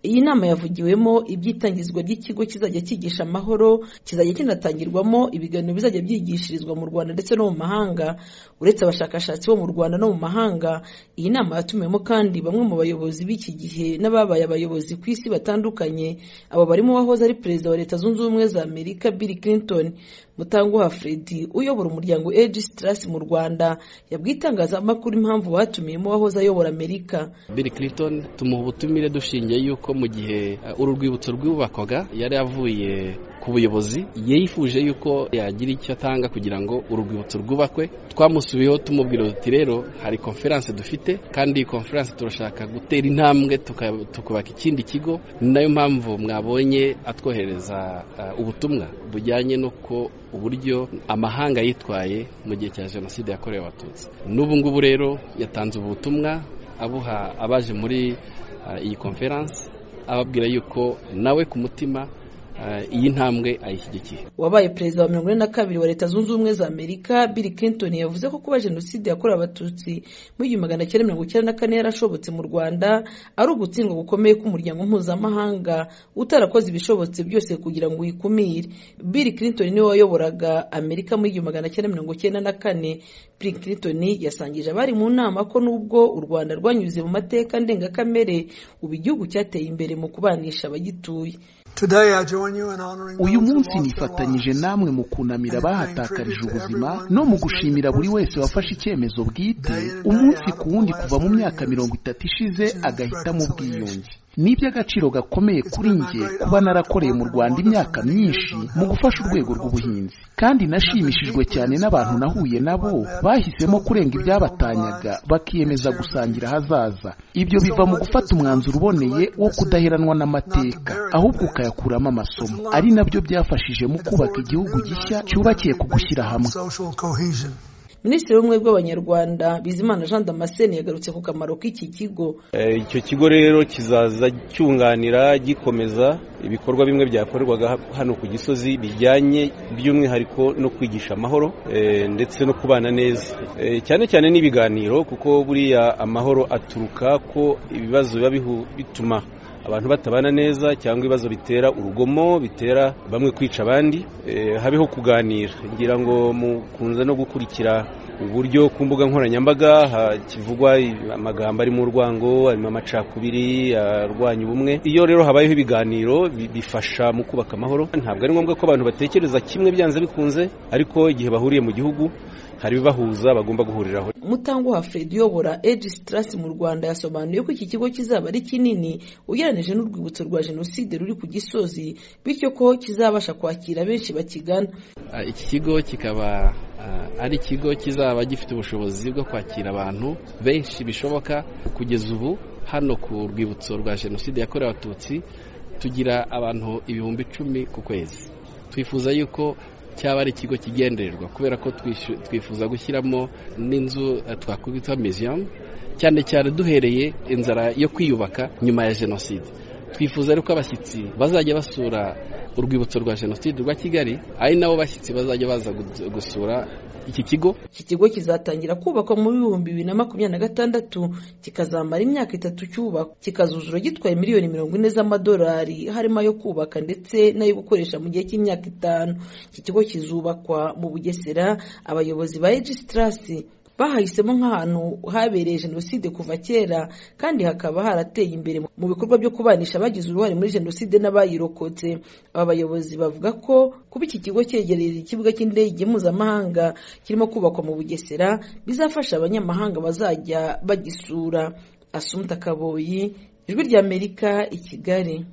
iyi nama yavugiwemo iby'itangizwa ry'ikigo kizajya cyigisha amahoro kizajya kinatangirwamo ibiganiro bizajya byigishirizwa mu rwanda ndetse no mu mahanga uretse abashakashatsi bo mu rwanda no mu mahanga iyi nama yatumiwemo kandi bamwe mu bayobozi b'iki gihe n'ababaye abayobozi ku isi batandukanye abo barimo uwahoze ari perezida wa leta zunze ubumwe za amerika bill clinton mutanguha fredi uyobora umuryango age stress mu rwanda yabwiye itangazamakuru impamvu batumiyemo uwahoze ayobora amerika bill clinton tumuha ubutumire dushingiye yuko mu gihe uh, uru rwibutso rwubakwaga yari avuye ku buyobozi yifuje yuko yagira icyo atanga kugira ngo uru rwibutso rwubakwe twamusubiyeho tumubwira uti rero hari konferanse dufite kandi iyi konferanse turashaka gutera intambwe tukubaka ikindi kigo ni nayo mpamvu mwabonye atwohereza uh, ubutumwa bujyanye n'uko uburyo amahanga yitwaye mu gihe cya jenoside yakorewe abatutsi n'ubu ngubu rero yatanze ubutumwa abuha abaje muri iyi konferanse ababwira yuko nawe ku mutima iyi ntambwe ayishyigikiye wabaye perezida wa mirongo ine na kabiri wa leta zunze ubumwe za amerika bill clinton yavuze ko kuba jenoside yakorewe abatutsi mu igihumbi magana cyenda mirongo icyenda na kane yarashobotse mu rwanda ari ugutsindwa gukomeye k'umuryango mpuzamahanga utarakoze ibishobotse byose kugira ngo uyikumire bill clinton niwe wayoboraga amerika mu igihumbi magana cyenda mirongo icyenda na kane bill clinton yasangije abari mu nama ko nubwo u rwanda rwanyuze mu mateka ndengakamere ubu igihugu cyateye imbere mu kubanisha abagituye uyu munsi nifatanyije namwe mu kunamira abahatakarije ubuzima no mu gushimira buri wese wafashe icyemezo bwite umunsi ku wundi kuva mu myaka mirongo itatu ishize agahitamo ubwiyunge ni iby'agaciro gakomeye kuri njye kuba narakoreye mu rwanda imyaka myinshi mu gufasha urwego rw'ubuhinzi kandi nashimishijwe cyane n'abantu nahuye nabo bahisemo kurenga ibyabatanyaga bakiyemeza gusangira ahazaza ibyo biva mu gufata umwanzuro uboneye wo kudaheranwa n'amateka ahubwo ukayakuramo amasomo ari nabyo byafashije mu kubaka igihugu gishya cyubakiye ku gushyira hamwe minisitiri w'ubumwe bw'abanyarwanda bizimana jean damascene yagarutse ku kamaro k'iki kigo icyo kigo rero kizaza cyunganira gikomeza ibikorwa bimwe byakorerwaga hano ku gisozi bijyanye by'umwihariko no kwigisha amahoro ndetse no kubana neza cyane cyane n'ibiganiro kuko buriya amahoro aturuka ko ibibazo biba bituma abantu batabana neza cyangwa ibibazo bitera urugomo bitera bamwe kwica abandi habeho kuganira ngira ngo mukunze no gukurikira uburyo ku mbuga nkoranyambaga kivugwa amagambo arimo urwango arimo amacakubiri arwanya ubumwe iyo rero habayeho ibiganiro bifasha mu kubaka amahoro ntabwo ari ngombwa ko abantu batekereza kimwe byanze bikunze ariko igihe bahuriye mu gihugu hari ibibahuza bagomba guhuriraho mutanguha fred uyobora age stress mu rwanda yasobanuye ko iki kigo kizaba ari kinini ugereranije n'urwibutso rwa jenoside ruri ku gisozi bityo ko kizabasha kwakira benshi bakigana iki kigo kikaba ari ikigo kizaba gifite ubushobozi bwo kwakira abantu benshi bishoboka kugeza ubu hano ku rwibutso rwa jenoside yakorewe abatutsi tugira abantu ibihumbi icumi ku kwezi twifuza yuko cyaba ari ikigo kigendererwa kubera ko twifuza gushyiramo n'inzu twakwita miziyamu cyane cyane duhereye inzara yo kwiyubaka nyuma ya jenoside twifuza rero ko abashyitsi bazajya basura urwibutso rwa jenoside rwa kigali ari nabo bashyitsi bazajya baza gusura iki kigo iki kigo kizatangira kubakwa mu bihumbi bibiri na makumyabiri na gatandatu kikazamara imyaka itatu cyubakwa kikazuzura gitwaye miliyoni mirongo ine z'amadolari harimo ayo kubaka ndetse n'ayo gukoresha mu gihe cy'imyaka itanu iki kigo kizubakwa mu bugesera abayobozi ba egisiterasi bahahisemo nk'ahantu habereye jenoside kuva kera kandi hakaba harateye imbere mu bikorwa byo kubanisha abagize uruhare muri jenoside n'abayirokotse aba bayobozi bavuga ko kuba iki kigo cyegereye ikibuga cy'indege mpuzamahanga kirimo kubakwa mu bugesera bizafasha abanyamahanga bazajya bagisura asumta kaboyi ijwi ry'amerika i kigali